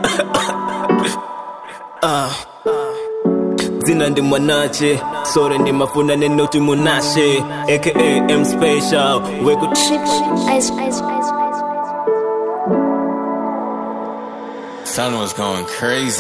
dzina ndi mwanache sore ndi mafuna nenoti munashe aka m special weku Ice, ice, ice. Son was going crazy.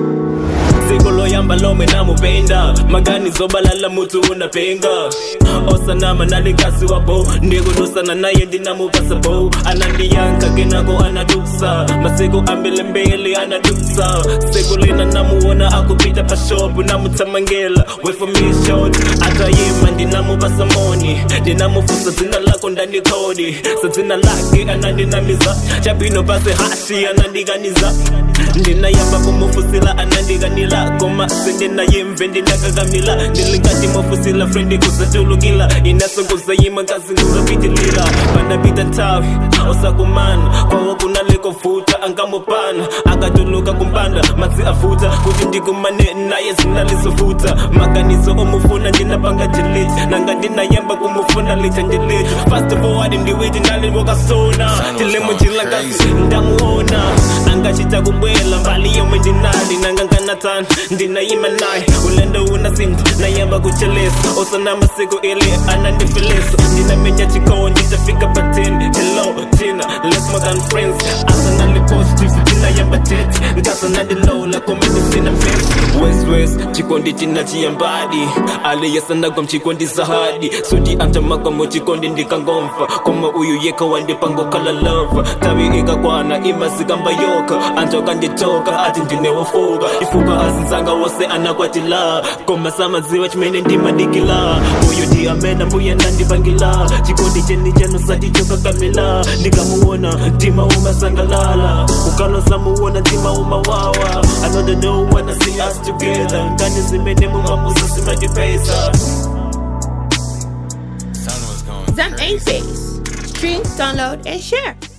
dziko loyamba lomwe namupenda magani zobalala mutu unapenga osanama nalikasi wabo ndikudusana naye ndinamupasa bo anandiyanka kenako anadusa masiku ambili mbili anadusa siku lina namuona akupita pashopu namutsamangela wefomishot atayima ndinamupasa moni ndinamufusa dzina lako ndandikodi sa dzina lake anandinamiza chabwino pasi hashi anandikaniza ndinayamba kumufusila anandikanila koma sindinayimve ndinakakamila ndilingati mufusila frendi kusachulukila inasongozayima ngazi nguzapitilila panapita nthawi osakumana kwawo kunaliko futa angamupana akatuluka kumpanda madzi afuta kuti ndikumane naye zinalizofuta maganizo omufuna ndinapanga delete nanga ndinayamba kumufuna licha ndelete fast forward ndiwiti naliwokasona tilemo njilangasi ndamuona angachita kubwela mbali yomwe ndinali nanganganatani ndinayima naye ulendo unasinda nayamba kuchelesa osana masiku ili anandifilisa ndinamenya chikowo nditafika pateni hello tina less more than friends asanali positive ndinayamba tete ngasanandilola komedisina fesi west west chikondi china chiyambadi aliyesanagwa mchikondi zahadi suti antamagwamo chikondi ndikangomfa koma uyu yeka wandipangokhala lova tavi ikakwana imasikamba yoka anjoka nditoka ati ndinewofuka ifuka azinzanga wose anakwatila koma samadziwa chimene ndimadikila uyu ndi amene mbuye ndandipangila chikondi cheni chenu satichokakamila ndikamuona mtima umasangalala ukalosamuona mtima umawawa another no wanna see us together nkani zimene mumamusa simadipesa Son was going Zam crazy. 8 Base. Stream, download, and share.